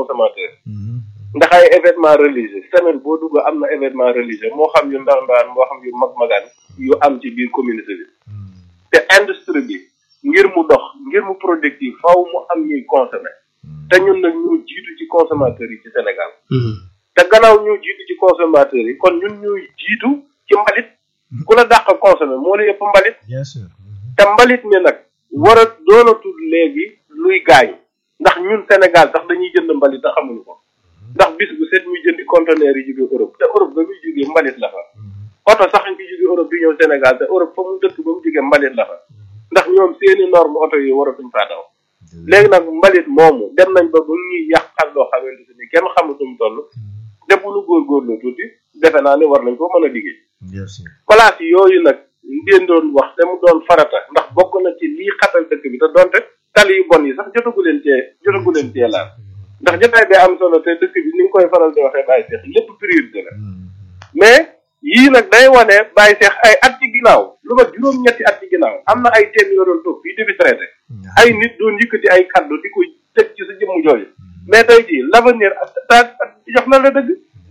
consommateur ndax ay événement religieux semaine boo dugg am na événement religieux moo xam yu ndaw ndawaan moo xam yu mag magaan yu am ci biir communauté bi te industrie bi ngir mu dox ngir mu productif faw mu am ñuy consommer te ñun nag ñu jiitu ci consommateurs yi ci Sénégal te gannaaw ñu jiitu ci consommateurs yi kon ñun ñuy jiitu ci mbalit ku la dàq consommer moo la yëpp mbalit bien sûr te mbalit mi nag war a doonatul léegi luy gaañ ndax ñun Sénégal sax dañuy jënd mbalit te xamuñu ko ndax bis bu set muy jëndi conteneur yi jóge Europe te Europe ba muy jógee mbalit la fa oto sax ñu jóge Europe di ñëw Sénégal te Europe fa mu dëkk ba mu jógee mbalit la fa ndax ñoom seeni norme oto yi waratuñ faa daw léegi nag mbalit moomu dem nañ ba bu ñuy yàqal loo xamante ni kenn xamutum toll te bu nu góorgóorlu tuuti defe naa ne war nañ ko mën a liggéey bien sûr place yooyu nag ngeen doon wax te mu doon farata ndax bokk na ci lii xatal dëkk bi te doonte tali yu bon yi sax jotagu leen cee jotagu leen cee laal ndax jotaay bi am solo te dëkk bi ni nga koy faral di waxee bàyyi seex lépp priorité la mais yii nag day wane bàyyi seex ay at ci ginnaaw lu ma juróom-ñetti at ci ginnaaw am na ay thèmes yoo doon toog fii di fi traité ay nit doon yëkkati ay kaddu di ko teg ci sa jëmm jooju mais tey jii l'avenir ta jox na la dëgg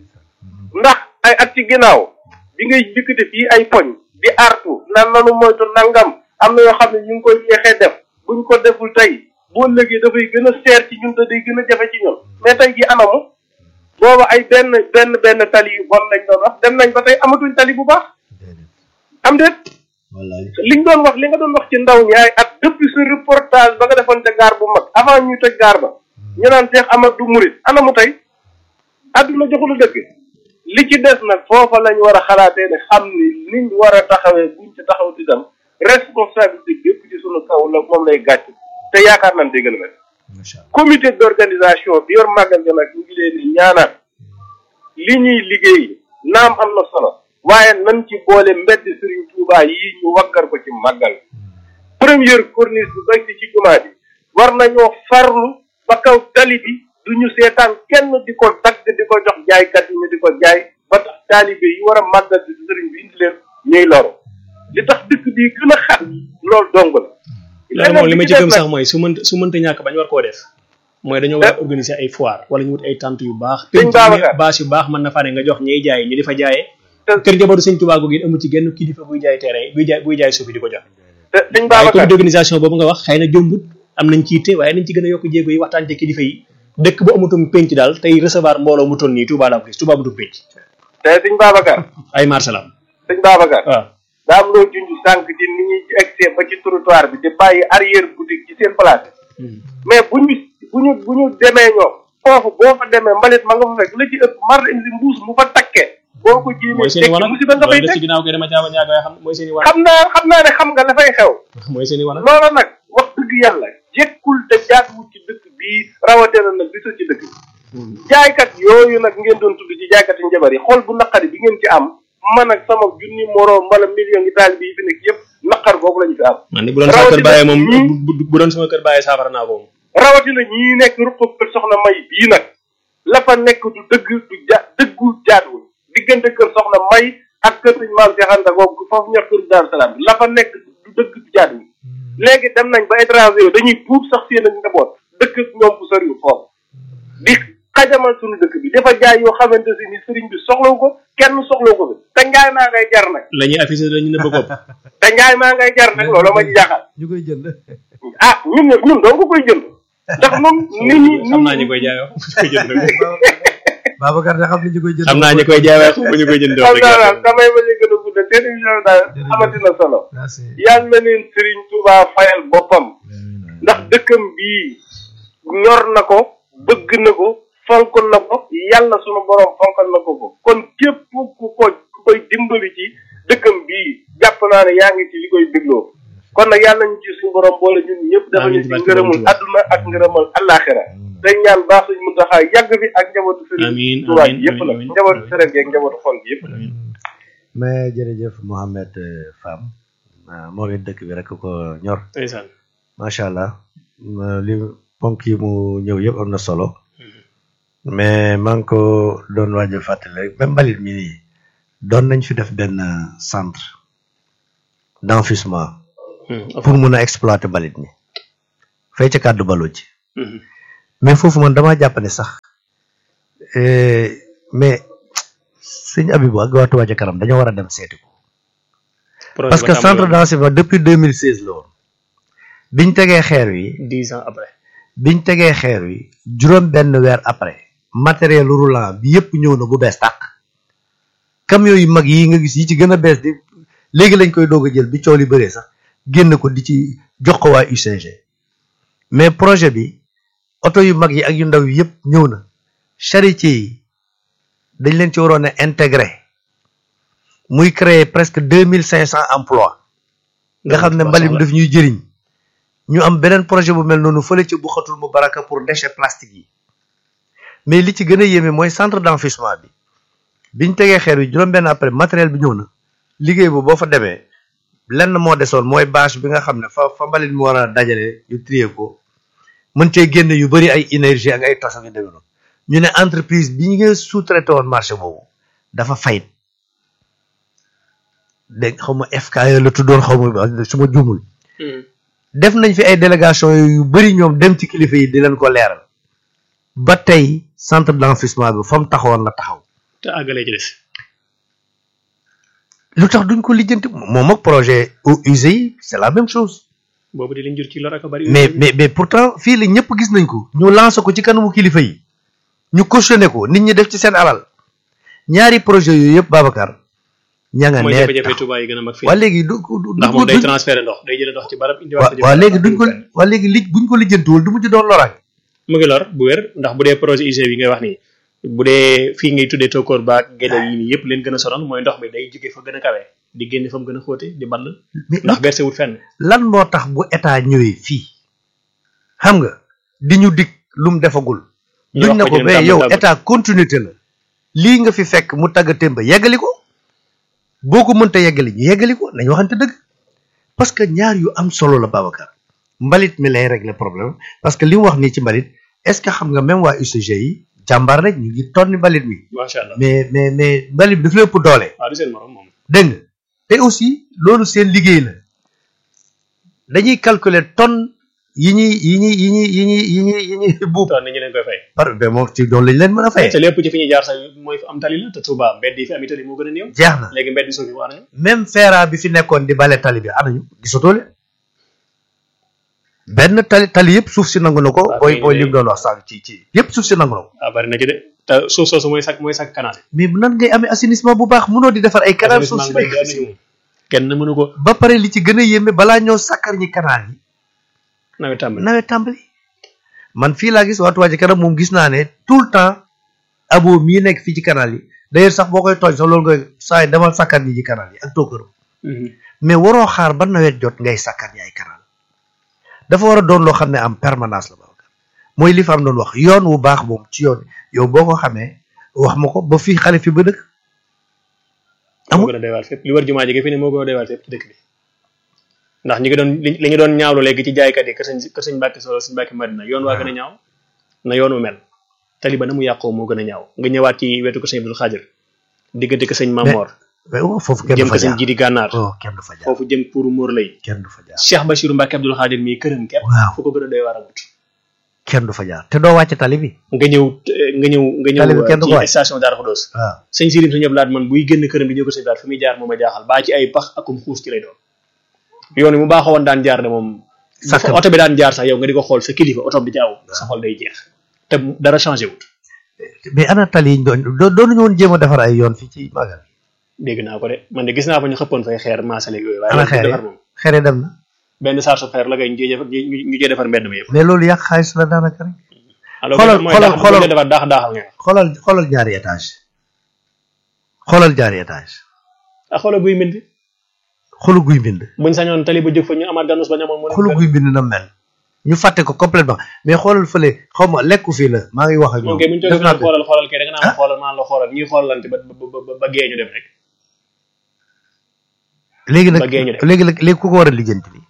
ndax ay at ci ginnaaw bi ngay yëkkati fii ay poñ di artu nan nanu moytu nangam am na yoo xam ne ñu ngi koy yeexee def buñ ko deful tey boo léegi dafay gën a seer ci ñun te day gën a jafe ci ñun mais tey jii anamu booba ay benn benn benn tali yu bon lañ doon wax dem nañ ba tey amatuñ tali bu baax am déet wallaay liñ doon wax li nga doon wax ci ndaw ñi ay at depuis ce reportage ba nga defoon ca gaar bu mag avant ñuy toj gaar ba ñu naan Cheikh Amadou Mourid anamu tey àdduna joxulu dëgg li ci des nag foofa lañ war a xalaatee ne xam ni niñ war a taxawee buñ ci taxaw di dem responsabilité bépp ci sunu kaw la moom lay gàcc te yaakaar nañ dégg na macha allah comité d'organisation bi yor màggal gi nag ñu ngi leen di ñaanal li ñuy liggéey naam am na solo waaye nañ ci boole mbedd Serigne Touba yi ñu waggar ko ci màggal première corniche bi bay si ci jumaa bi war nañoo farlu ba kaw tali bi du ñu seetaan kenn di ko dagg di ko jox jaaykat yi ñu di ko jaay ba tax taalibe yi war a màggal si Serigne bi indi leen ñuy loru li tax dëkk bi gën a xat loolu dong la. loolu moom li ma ci gëm sax mooy su mënta su mënta ñàkk bañ war koo def mooy dañoo war a organiser ay foire wala ñu wut ay tente yu baax Sëñ Babacar. bâche yu baax mën na fa ne nga jox ñiy jaay ñu di fa jaayee te kër jabootu sëñ Tuubaa googu it amu ci genn kilifa buy jaay terrain buy jaay buy jaay suuf yi di ko jox te sëñ waaye Babacar comité d'organisation boobu nga wax xëy na jombut am nañ ci yitte waaye nañ ci gën a yokk jéego yi waxtaan ci kilifa yi dëkk bu amutum penc daal tey recevoir mbooloo mu toll nii Touba laa ko gis Touba amutum penc te sëñ Babacar ay marché la am sëñ Babacar waaw daa am loo junj sànq ci ni ñuy egsee ba ci trottoir bi di bàyyi arrière boutique ci seen place mais bu ñu bu ñu bu ñu demee ñoom foofu boo fa demee mbalit ma nga fa fekk la ci ëpp mar indi mbuus mu fa takkee boo ko jéemee mooy seen i tekki wanag musiba nga fay loolu des ci teg ginnaaw koy dama jaaba ñaaga yoo xam mooy seen i wanag xam naa xam naa ne xam nga la fay xew mooy seen i wanag loola nag wax dëgg yàlla jekkul te jaaduwul ci dëkk bii rawatina nag bisu ci dëkk bi jaaykat yooyu nag ngeen doon tudd ci jaaykat yi njabar yi xool bu naqari bi ngeen ci am man ak sama junni moroom wala million yi taalibe yi fi nekk yëpp naqar boobu la ñu fi am man ni bu doon sama kër rawatina bàyyee moom ñii- bu bu- bu doon sama kër bàyyee saafara naa ko moom rawatina ñii nekk ruqub kër soxna may bii nag la fa nekk du dëgg du ja dëggu jaaduwul diggante kër soxna may ak kër sëñ maam Cheikh Anta googu foofu ñor kër Daaru Salaam bi la fa nekk du dëgg du jaaduwul léegi dem nañ ba étranger yi dañuy puub sax seen ak njaboot dëkk ak ñoom bu soriwul foofu di xajamal suñu dëkk bi dafa jaay yoo xamante si ni sëriñ bi soxlawu ko kenn soxlawu ko fi te njaay maa ngay jar nag la ñuy affiché la ñu nëbb ko te njaay maa ngay jar nag loolu ma ci jaaxal ñu koy jënd ah ñun ñun doo ko koy jënd ndax moom nit ñi xam naa ñu koy jaay wax ñu koy jënd Babacar da xam ne ñu koy jënd xam naa ñu koy jaay waaye xam ñu koy jënd wax xam dëgg naa yàlla. daal damay bañ a gën a guddal seen émission daal Jërëjëf. amati na solo merci yàlla na leen Serigne Touba fayal boppam ndax dëkkam bii ñor na ko bëgg na ko fonk na ko yàlla sunu borom fonkal na ko ko kon képp ku ko ku koy dimbali ci dëkkam bii jàpp naa ne yaa ngi ci li koy dégloo kon nag yàlla nañu ci suñu borom boole ñun ñëpp dafa ñu Amiin, ci barke ngërëmul Borom Touba. adduna ak ngërëmal allaaxira day ñaan baax suñ Muntaxa yàgg fi ak njabootu Amiin, Serigne Touba amiin, gi yëpp nag amiin, njabootu amiin. Serigne gi ak njabootu xol gi yëpp nag mais jërëjëf Mohamed euh, Fam ah, moom it dëkk bi rek ko ñor ndeysaan macha allah ma- li ponk yi mu ñëw yëpp am na solo mais maa ngi ko doon waaj a fàttali rek même mbalit mi nii doon nañ fi def benn euh, centre d'enfouissement pour mun a exploiter mbalit mi fay ca kàddu baloo ci mais foofu man damaa jàpp ne sax euh, mais sëñ Abibou ak waa Touba ca kanam dañoo war a dem seeti ko projet parce ba que tàmbali centre woon d'enseignement depuis 2016 la woon biñ tegee xeer wi dix ans après biñ tegee xeer wi juróom benn weer après matériel roulant bi yëpp ñëw na bu bees tàq camion yu mag yi nga gis yi ci gën a bees di léegi lañ koy doog a jël bi coow li bëree sax génn ko di ci jox ko waa UCG mais projet bi oto yu mag yi ak yu ndaw yi yëpp ñëw na charretier yi dañ leen ci waroon a intégré muy créer presque deux mille cinq cent emplois nga xam ne mbalit mi daf ñuy jëriñ ñu am beneen projet bu mel noonu fële ci bu xatul mu baraka pour déchets plastiques yi mais li ci gën a yéeme mooy centre d'enfouissement bi biñ tegee xeer wi juróom-benn après matériel bi ñëw na liggéey bu boo fa demee lenn moo desoon mooy bâche bi nga xam ne fa fa mbalit mu war a dajale ñu trier ko mën cee génn yu bëri ay énergie ak ay tos ak yu demee noonu ñu ne entreprise bi ñu ngi sous-traité woon marché boobu dafa fayit dégg xaw ma FKE la tuddoon xaw ma su ma juumul def nañ fi ay délégation yu bëri ñoom dem ci kilifa yi di leen ko leeral ba tey centre d'enfouissement bi fa mu taxawoon la taxaw te àggalee ci des lu tax duñ ko lijjanti moom ak projet eaux usées yi c'est la même chose boobu di liñ jur ci lor ak a bari mais mais mais pourtant fii la ñëpp gis nañ ko ñu lancé ko ci kanamu kilifa yi ñu cautionné ko nit ñi def ci seen alal ñaari projet yooyu yëpp Babacar ña nga mooy nee jafe-jafe Touba yi gën a mag fii waa léegi du du ndax moom day transféré ndox day jëlee ndox ci barab indiwaat ko ci waa barab. léegi duñ ko waa léegi li buñ ko lijjantiwul du mujj doon loraange mu ngi lor bu wér ndax bu dee projet UG bi ngay wax nii bu dee fii ngay tuddee tokkoor baak gédé yi nii yëpp leen gën a sonal mooy ndox mi day jóge fa gën a kawee di génne fa mu gën a xóote di ball mais ndax versé wut fenn lan moo tax bu état ñëwee fii xam nga di ñu dig lu mu defagul ñu duñ wax ne ko ko ñu ne mais tàmbali yow tàmbali. état continuité la lii nga fi fekk mu tagga témba yeggali ko boo ko mënta yeggali ñu yeggali ko nañ waxante dëgg parce que ñaar yu am solo la Babacar mbalit mi lay régler problème parce que li mu wax nii ci mbalit est-ce que xam nga même waa UCG yi jàmbaar rek ñu ngi tonni mbalit mi macha allah mais mais mais mbalit bi daf la ëpp doole waaw du seen morom moom dégg nga te aussi loolu seen liggéey la dañuy calculer tonne yi ñuy yi ñuy yi ñuy yi ñuy yi ñuy yi ñuy buub toon nañu leen koy fay par mais moom ci doon lañ leen mën a fay te lépp ci fi ñuy jaar sax mooy fa am tali la te Touba mbedd yi fi am tali moo gën a néew jeex na léegi mbedd yi suuf yi waa nañu même feera bi fi nekkoon di bale tali bi anañu gisatoo leen benn tali tali yëpp suuf si nangu na ko Waaw, booy mais- booy lim doon wax sànq ci ci yëpp suuf si nangu na ko ah bari na ci de te suuf soosu mooy sak mooy sak canal mais nan ngay amee assainissement bu baax mënoo di defar ay canal suuf si assainissement nekk mbedd yi am nañu moom kenn mënu ko ba pare li ci gën a yéeme balaa ñëw sakkar ñi canal yi nawet tàmbali nawet tàmbali man fii laa gis waa Touba Ca Kanam moom gis naa ne tout le temps abo mii nekk fii ci canal yi d'ailleurs sax boo koy tooñ sax loolu nga saa yi demal sakkar ñi ci canal yi ak tookëram mais waroo xaar ba nawet jot ngay sakkar ñi ay canal dafa war a doon loo xam ne am permanence la Babacar mooy li fa am doon wax yoon wu baax moom ci yoon yow boo ko xamee wax ma ko ba fii xale fi ba dëkk moo amul gën a doy waar fépp li wër jumaa ji fi ne moo gën a doy waar fépp ci dëkk bi ndax ñi ngi doon li li ñu doon ñaawlu léegi ci jaaykat yi kër sëñ kër sëñ Mbàkke Solo sëñ Mbàkke Madina yoon waa gën a ñaaw na yoon wu mel tali ba na mu yàqoo moo gën a ñaaw nga ñëwaat ci wetu ko sëñ Abdul Xaadir diggante ko sëñ Mamor mais waaw foofu kenn jëm du ko fa sëñ jaar Jidi Gànnaar oh kenn du fa jaar foofu jëm pour Móor lay kenn du fa jaar Cheikh Bachirou Mbàkke Abdul Xaadir mii këram képp waaw fu ko gën a doy waar amut kenn du fa jaar te doo wàcc tali bi nga ñëw nga ñëw nga Tali bi kenn du ko ñëw waay. ci station Darou Khoudoss waaw sëñ Sirim sëñ Abdou man buy génn këram di ñëw ko sëñ Abdou fi muy jaar moom a jaaxal baa ci ay pax akum xuus ci lay doon yoon wi mu baaxoo woon daan jaar de moom bu Sàkk fa oto bi daan jaar sax yow nga di ko xool sa kilifa oto bi jaaw sa xol day jeex te dara changé wut mais ana tali yi ñu doon doo doonuñu woon jéem a defar ay yoon fii ci magal dégg naa ko de man de gis naa fa ñu xëppoon fay xeer maasale yooyu waaye ana yoon bi xeer defar yi moom xeere dem na benn saar su xeer la kay ñu jee ñu ñu jee defar mbedd mi yëpp mais loolu yàq xaalis la daanaka rek alors Xoolal- mooy xoolal- daax xoolal- bu ñu defar daax daaxal nga xoolal xoolal ñaari étage xoolal ñaari étage ah xoolal guy mbind xolu guy bind buñ sañoon tali ba jóg fa ñu amaat ganus ba ñamoon moo xolu guy bind na mel ñu fàtte ko complètement mais xoolal fële xaw ma lekku fii la maa ngi wax ak moom ñoom kay bu ñu def toogee naa naan ko xoolal xoolal kay da nga naan ma xoolal maan la xoolal ñuy xoolante ba ba ba ba gee ñu dem rek léegi nag ba gee ñu def. léegi nag léegi ku ko war a lijjanti li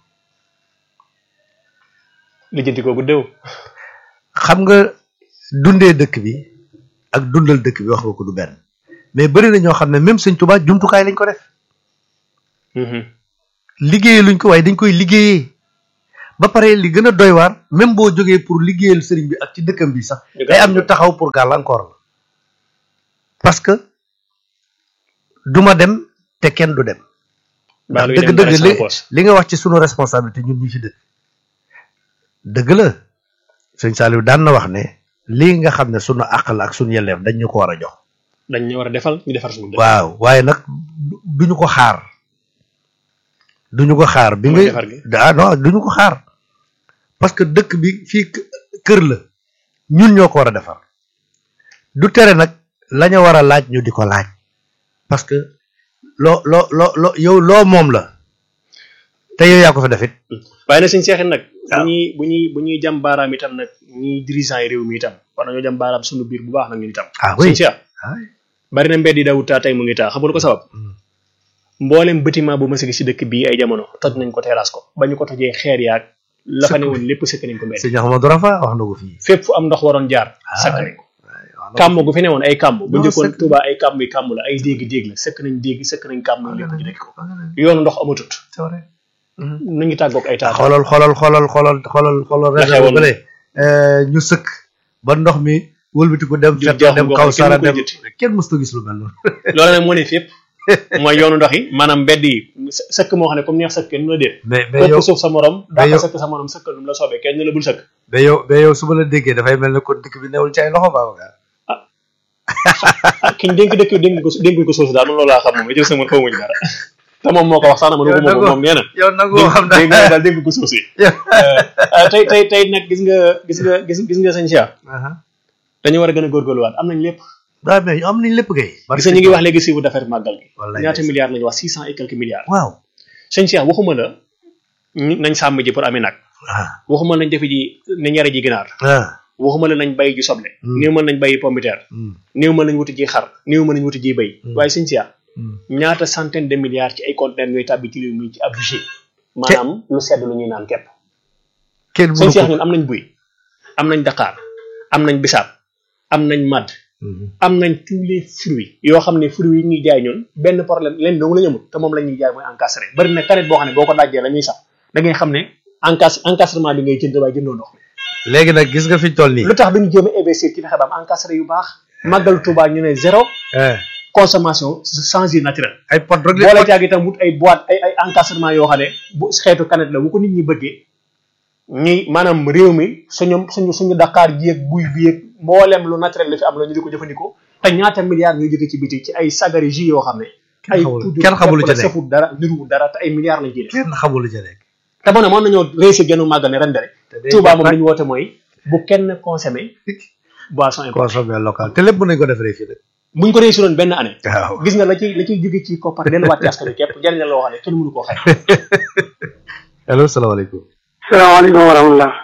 lijjanti ko bu déw xam nga dundee dëkk bi ak dundal dëkk bi wax nga ko du benn mais bëri na ñoo xam ne même sëñ Tuubaa jumtukaay lañ ko def liggéeyee luñ ko waaye dañ koy liggéeyee ba pare li gën a doy waar même boo jógee pour liggéeyal sëriñ bi ak ci dëkkam bi sax ñu day am ñu taxaw pour gàllankoor la parce que duma dem te kenn du dem ndax baalu yi dëgg dem dëgg bare li sans poche. li nga wax ci sunu responsabilité ñun ñi fi dëkk dëgg la sëñ Saliou daan na wax ne lii nga xam ne sunu àq la ak sunu yelleef dañ ñu ko war a jox dañ ñu war a defal ñu defar suñu dëkk. waaw waaye nag du- duñu ko xaar duñu ko xaar bi Mooy nga defar gi. ah non duñu ko xaar parce que dëkk bi fii k- kër la ñun ñoo ko war a defar du tere nag la ñu war a laaj ñu di ko laaj parce que loo loo loo loo yow loo moom la te yow yaa ko fa defit waaye nag suñu seexin nag. bu waaw. ñuy bu ñuy bu ñuy jam baaraam itam nag ñi dirigeant yi réew mi itam war nañoo jam baaraam suñu biir bu baax nag ñun itam. ah oui suñu seex bari na mbedd yi dawut taa tey mu ngi taa xam nga lu ko sabab. mboolem bâtiment bu mas a gis si dëkk bii ay jamono toj nañ ko terrasse ko ba ñu ko tojee xeer yaag la fa ne woon lépp sëkk nañ ko mbedd sëñ Ahmadou Rafa wax na ko fii fépp fu am ndox waroon jaar sëkk nañ ko kàmm gu fi ne woon ay kàmm bu Non, njëkkoon sëkk- Touba ay kàmm yi kàmm la ay dégg-dégg la sëkk nañ dégg sëkk nañ kàmm yi lépp ñu dëkk ko yoonu ndox amatut c'est vrai nu ngi tàggoog ay taata xoolal xoolal xoolal xoolal xoolal xoolal La région xewoon. bële ñu sëkk ba ndox mi wëlbati ko dem Di fett jeexu dem gox kaw yi, kenn sara du ko dem jëtti. kenn mësta gis lu mel noonu loolu nag moo ne fépp mooy yoonu ndox yi maanaam mbedd yi së- sëkk moo xam ne comme neex sëkk kenn du la déet mais mais yow ëpp suuf sa morom mais daa yow- ko sëkk sa morom sëkkal nu mu la soobee kenn du la bul sëkk mais yow mais yow su ma la déggee dafay mel ne kon dëkk bi newul ci ay loxo Babacar ah ki ñu dénk dëkk dénk ko dénk ko suuf si daal man loolu laa xam moom it sama xawmuñ dara te moom moo ko wax sax na ma nu ko moom moom nee na yow nag moo xam dégg naa nga daal dénk ko suuf si ah, tey tey tey nag gis nga gis nga gis gis nga sëñ Cheikh dañu war a gën a góorgóorluwaat am nañ lépp waaw mais am nañ lépp kay gis nga ñu ngi wax léegi chiffre d'affaires màggal gi Wallaay ñaata ndeysaan. milliards lañu wax six cent et quelques milliards waaw sëñ Cheikh waxuma la ñu- nañ sàmm ji pour amee nag ah waxuma nañ defi ji nañ yare ji ginaar ah waxuma la nañ bay ji soble Hmm. néew mën nañ bayi pombiteer hmm, néew mën nañ wuti ji xar néew mën nañ wuti ji bay Hmm. waaye sëñ Cheikh hmm. ñaata centaine de milliards ci ay conteneurs ñooy tàbbi ci réew mi ci ab budget maanaam lu sedd lu ñuy naan képp kenn sëñ mënu Cheikh ko ñun am nañ buy am nañ daqaar am nañ bisaab am nañ madd Mhm. am nañ tous les fruits yoo xam ne fruits yi ñuy jaay ñun benn problème leen dong la ñu amul te moom la ñuy jaay mooy encastré bari na canette boo xam ne boo ko dajjee la ñuy sax da ngay xam ne encas encastrement bi ngay jënd waaye jëndoo ndox mi léegi nag gis nga fi ñu toll nii lu tax duñu jéem a investir ci fexe ba am encastré yu baax màggal Touba ñu ne zéro eh, consommation sans jus naturel ay pot rek boole la caag itam wut ay boîte ay ay encastrement yoo xam ne bu xeetu canette la bu ko nit ñi bëggee ñi maanaam réew mi suñu suñu suñu Dakar ji ak buy bi ak mboolem lu naturel la fi am la ñu di ko jëfandikoo te ñaata milliards ñuy jóge ci biti ci ay sagari jus yoo xam ne Kenn ay xamul- poudre kenn xamul lu képp la ca nekk. safut dara niruwul dara te ay milliards lañ ciy def kenn xamul lu ca nekk te ma ne mën nañoo réussir gennu màggal ne ren de rek te day Touba jot moom nag li ñu woote mooy bu kenn consommé boisson importée consommer local te lépp mën nañ ko defaree fii nag buñ ko réussiroon benn année waaw gis nga la ciy la ciy jóge ci koppar delluwaat ci askan wi képp jariñ la loo xam ne kenn mënu koo xay allo salaamaaleykum salaamaaleykum wa rahmatulah.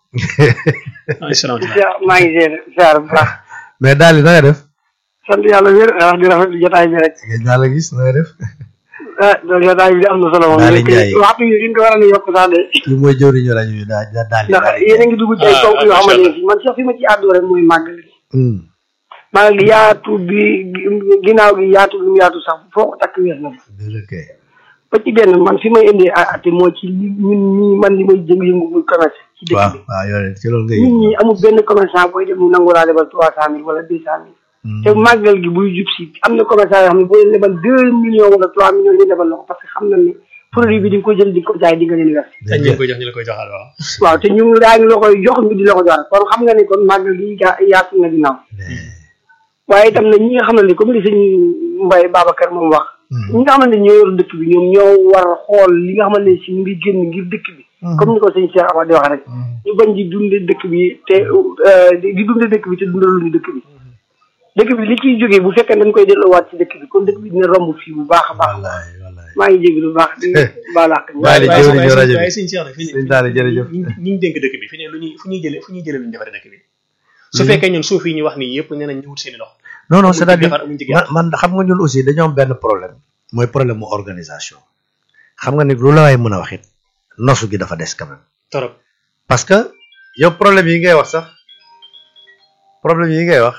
ay salaamaaleykum Cheikh maa ngi ziar ziar bu baax. mais daal di na nga def sant yàlla wér wax di rafetlu jotaay bi rek. ngeen naa la gis na nga def ah loolu jotaay bi am na solo moom. Daal di léegi Njaay. waxtu yi ñu ko war a yokk sax de. kii mooy jëwriñu rajo bi daa daa daal di ndax yéen a ngi dugg ci ay Ah, ponk yoo macha xamante ne Allah. si man sax fi ma ci àddu rek mooy màggal gi. Hmm. màggal gi yaatu bi gi- ginnaaw gi yaatu bi mu yaatu sax foo ko takk wees na fa. dëgg kay ba ci benn man fi may indee a ate mooy ci li ñun ñii man li may jëng yëngu muy commerce ci dëkk waaw bi. waaw yow de ci loolu ngay nit ñi amul benn commerçant booy dem mu nangu laa lebal trois cent mille wala deux cent mille. Hmm. te màggal gi buy jub si am na commerçant yoo xam ne boo leen lebal deux millions wala trois millions ñu lebal la ko parce que xam na ni produit bi di nga ko jël di nga ko jaay di nga leen wes te ñu ngi koy jox ñu la koy joxal waaw waaw te ñu ngi daa ngi la koy jox ñu di la ko jox kon xam nga ni kon màggal gi gaa yaatu na ginnaaw waaye itam na ñi nga xam ne comme li sëñ Mbaye Babacar moom wax ñi nga xamante ne ñoo yor dëkk bi ñoom ñoo war a xool li nga xamante ne si mu ngi génn ngir dëkk bi comme ni ko sëñ Cheikh Amady di wax rek ñu bañ di dunde dëkk bi te euh, di dunde dëkk bi te dundaluñu dëkk bi dëkk bi li ciy jógee bu fekkee dañ koy delloowaat ci dëkk bi kon dëkk bi dina romb fii bu baax a baax wallaay wallaay maa ngi jéggi lu baax di baalaax Baye di waaye jëwriñu waaye rajo bi. waaye sëñ Cheikh nag fi Sëñ Daara jërëjëf. ñi ñi ñu dénk dëkk bi fi ne lu ñuy fu ñuy jëlee fu ñuy jëlee lu ñu defaree dëkk bi su fekkee ñun suuf yi ñu wax nii yëpp nee nañ ñu wut seen i loxo non non amuñ ci c'est-à-dire defar, amuñ ci man gerte. man xam nga ñun aussi dañoo am benn problème mooy problème mu organisation xam nga ni lu la waay mën a wax it nosu gi dafa des quand même torop parce que yow problème yi ngay wax sax problème yi ngay wax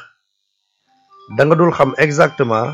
da nga dul xam exactement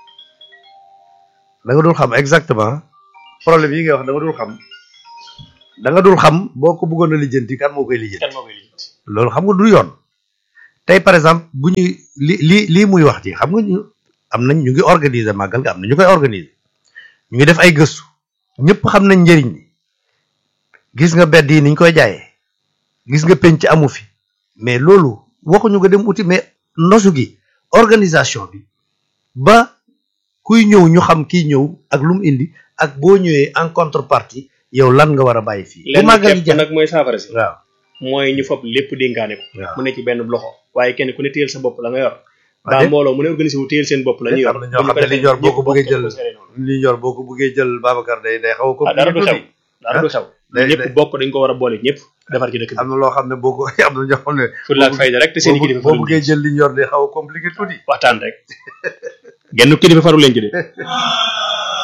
da nga dul xam exactement problème yi ngay wax da nga dul xam da nga dul xam boo ko bëggoon a lijjanti kan moo koy lijjanti kan moo koy lijjanti loolu xam nga du yoon tey par exemple bu ñuy li li lii muy wax ci xam nga ñu am nañ ñu ngi organiser màggal ga am na ñu koy organiser ñu ngi def ay gëstu ñëpp xam nañ njëriñ li gis nga bedd yi niñ koy jaayee gis nga penc amu fi mais loolu waxuñu nga dem uti mais nosu gi organisation bi ba kuy ñëw ñu xam kii ñëw ak lu mu indi ak boo ñëwee en contrepartie yow lan nga war a bàyyi fii bu lenn màggal gi képp jeex nag mooy saafara si waaw mooy ñu fob lépp dénkaane ko waaw mu ne ci benn loxo waaye kenn ku ne téyel sa bopp la nga yor Waaw, baa de- mbooloo mu ne organisé wu téyel seen bopp la ñu yor am na ñoo xam ne li ñor boo ko bëggee jël li ñor boo ko bëggee jël Babacar day day xaw a ah dara du compliqué xew dara du xew day- ñëpp day- bokk dañ ko war a boole ñëpp defar ci dëkk bi am na loo xam ne boo ko am na ñoo xam ne fulla ak fayda rek te seen i kilifa boo farul bëggee jël li ñor day xaw a compliqué tuuti waxtaan rek genn kilifa farul leen ci de